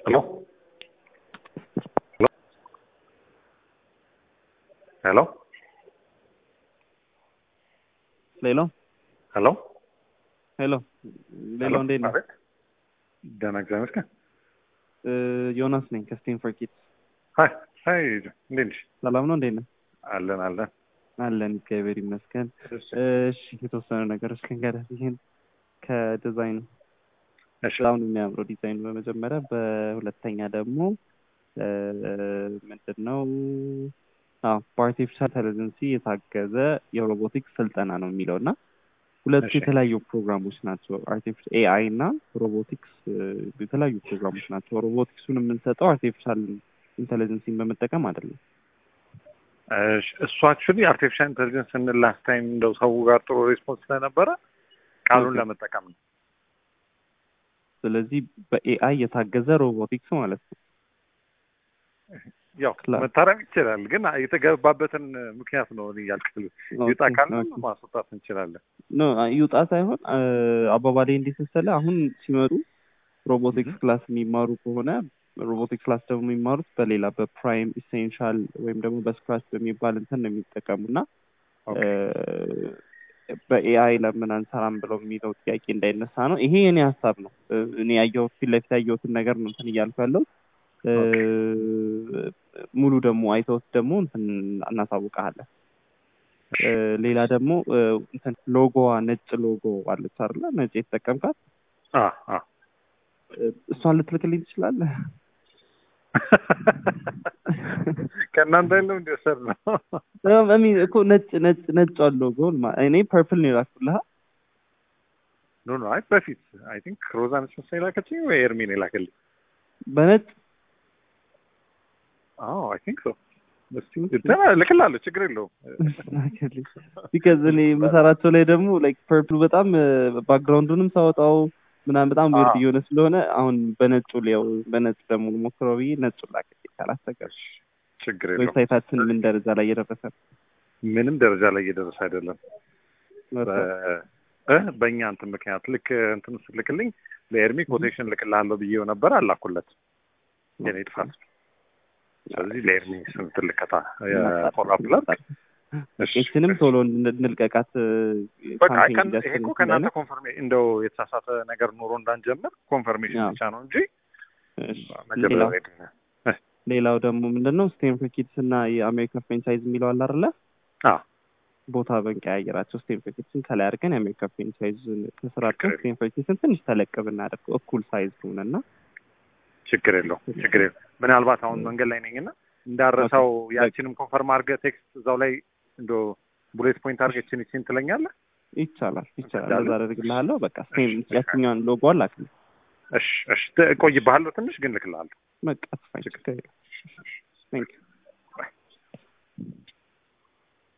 Hello? Hello? ሌላው ሄሎ ሄሎ ሌላው እንዴት ነው? አቤት። ደህና እግዚአብሔር ይመስገን። እ፣ ዮናስ ነኝ ከስቴም ፎር ኪድስ። ሀይ ሀይ፣ እንዴት ነሽ? ሰላም ነው? እንዴት ነህ? አለን አለን። አለን እግዚአብሔር ይመስገን። እሺ እሺ የተወሰኑ ነገሮች ልንገርህ። ይህን ከዲዛይን እሺ በጣም ነው የሚያምረው ዲዛይን በመጀመሪያ፣ በሁለተኛ ደግሞ እ፣ ምንድን ነው አዎ በአርቲፊሻል ኢንተለጀንሲ የታገዘ የሮቦቲክስ ስልጠና ነው የሚለው እና ሁለቱ እሺ። የተለያዩ ፕሮግራሞች ናቸው። አርቲፊሻል ኤአይ እና ሮቦቲክስ እ፣ የተለያዩ ፕሮግራሞች ናቸው። ሮቦቲክሱን የምንሰጠው አርቲፊሻል ኢንተለጀንሲን በመጠቀም አይደለም። እሺ፣ እሱ አክቹዋሊ አርቲፊሻል ኢንቴሊጀንስ ስንል ላስት ታይም እንደው ሰው ጋር ጥሩ ሪስፖንስ ስለነበረ ቃሉን ኦኬ። ለመጠቀም ነው። ስለዚህ በኤአይ የታገዘ ሮቦቲክስ ማለት ነው። ያው ክላ- መታረም ይችላል፣ ግን የተገባበትን ምክንያት ነው እኔ ያልክል ይውጣ ኦኬ፣ ካልን ኦኬ። ማስወጣት እንችላለን። ኖ ይውጣ ሳይሆን እ፣ አባባሌ እንዴት መሰለህ፣ አሁን ሲመጡ ሮቦቲክስ ክላስ የሚማሩ ከሆነ ሮቦቲክስ ክላስ ደግሞ የሚማሩት በሌላ በፕራይም ኢሴንሻል ወይም ደግሞ በስክራች በሚባል እንትን ነው የሚጠቀሙ እና ኦኬ። በኤአይ ለምን አንሰራም ብለው የሚለው ጥያቄ እንዳይነሳ ነው። ይሄ የኔ ሀሳብ ነው። እ፣ እኔ ያየሁት ፊት ለፊት ያየሁትን ነገር ነው እንትን እያልኩ ያለው ሙሉ ደግሞ አይተውት ደግሞ እንትን እናሳውቀሃለን። እ፣ ሌላ ደግሞ እ፣ እንትን ሎጎዋ ነጭ ሎጎ አለች አይደለ? ነጭ የተጠቀምካት አ አ እ፣ እሷን ልትልክልኝ ትችላለህ? ከእናንተ የለም እንዲወሰድ ነው። እሚ እኮ ነጭ ነጭ ነጭ ሎጎ እኔ ፐርፕል ነው የላኩልህ። ኖ ኖ፣ አይ በፊት አይ ቲንክ ሮዛ ነች መሰለኝ የላከችኝ ወይ ኤርሚን የላከልኝ። በነጭ አዎ አይ ቲንክ ሶ። እስቲ እንትን እልክልሃለሁ፣ ችግር የለውም። ቢካዝ እኔ የምሰራቸው ላይ ደግሞ ላይክ ፐርፕሉ በጣም ባክግራውንዱንም ሳወጣው ምናምን በጣም ዊርድ አዎ። እየሆነ ስለሆነ አሁን በነጩ ሊያው በነጭ ደግሞ ሞክረው ብዬ ነጩ ላከልኝ ካላስቸገር ችግር የለውም። ዌብሳይታችን ምን ደረጃ ላይ እየደረሰ ነው? ምንም ደረጃ ላይ እየደረሰ አይደለም። በ- እ በእኛ እንትን ምክንያት ልክ እንትን ስልክልኝ ለኤርሚ ኮቴሽን ልክልሃለሁ ብዬው ነበር፣ አላኩለት የኔ ጥፋት። ስለዚህ ለኤርሚ ስንት ልከታ የፎሎ አፕ ላድርግ? እሺ፣ ቄችንም ቶሎ እንድ- እንልቀቃት በቃ አይ ካምፔን ከን- ይሄ እንዲያስፈልግ እኮ ከእናንተ እንዳለ። ኮንፈርሜ እንደው የተሳሳተ ነገር ኖሮ እንዳንጀምር ኮንፈርሜሽን አዎ። ብቻ ነው እንጂ እሺ። መጀመሪያ ሌላው ሬዲ ነን። እ ሌላው ደግሞ ምንድን ነው ስቴንፎርድ ኪድስ እና የአሜሪካ ፍሬንቻይዝ የሚለው አለ አይደለ? አዎ ቦታ በንቀያየራቸው ስቴንፎርድ ኪድስን ከላይ አድርገን የአሜሪካ ፍሬንቻይዝ ከስራ አድርገን ችግር ስቴንፎርድ ኪድስን ትንሽ ተለቅ ብናደርገው እኩል ሳይዝ ሆነ እና ችግር የለውም ችግር የለውም። ምናልባት አሁን መንገድ ላይ ነኝና እንዳረሳው ያቺንም ኮንፈርም አድርገህ ቴክስት እዛው ላይ እንዶ ቡሌት ፖይንት አድርገህ እችን እችን ትለኛለህ። ይቻላል ይቻላል። እንዳለ? እንደዛ አደርግልሃለሁ። በቃ ስቴም እሺ፣ ያችኛዋን ሎጎ አላክልኝ። እሺ እሺ፣ እቆይብሃለሁ ትንሽ ግን ልክልሃለሁ። በቃ አስፋኝ ችግር የለም። Thank you.